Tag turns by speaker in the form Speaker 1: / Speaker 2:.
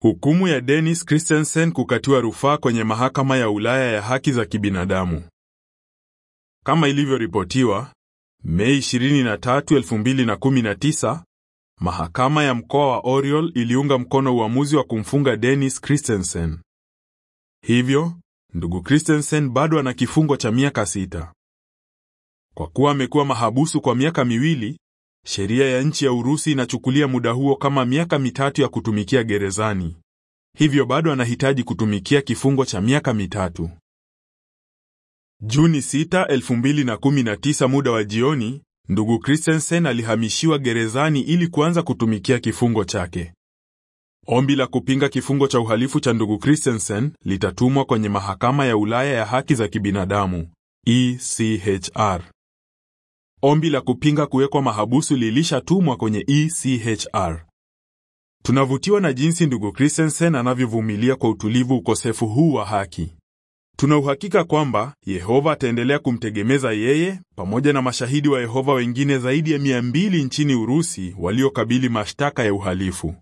Speaker 1: Hukumu ya Dennis Christensen kukatiwa rufaa kwenye mahakama ya Ulaya ya haki za kibinadamu. Kama ilivyoripotiwa, Mei 23, 2019, mahakama ya mkoa wa Oriol iliunga mkono uamuzi wa kumfunga Dennis Christensen. Hivyo, ndugu Christensen bado ana kifungo cha miaka sita. Kwa kuwa amekuwa mahabusu kwa miaka miwili, sheria ya nchi ya Urusi inachukulia muda huo kama miaka mitatu ya kutumikia gerezani. Hivyo bado anahitaji kutumikia kifungo cha miaka mitatu. Juni 6, 2019 muda wa jioni, ndugu Christensen alihamishiwa gerezani ili kuanza kutumikia kifungo chake. Ombi la kupinga kifungo cha uhalifu cha ndugu Christensen litatumwa kwenye mahakama ya Ulaya ya haki za kibinadamu, ECHR. Ombi la kupinga kuwekwa mahabusu lilishatumwa kwenye ECHR. Tunavutiwa na jinsi ndugu Christensen anavyovumilia kwa utulivu ukosefu huu wa haki. Tuna uhakika kwamba Yehova ataendelea kumtegemeza yeye pamoja na mashahidi wa Yehova wengine zaidi ya mia mbili nchini Urusi waliokabili mashtaka ya uhalifu.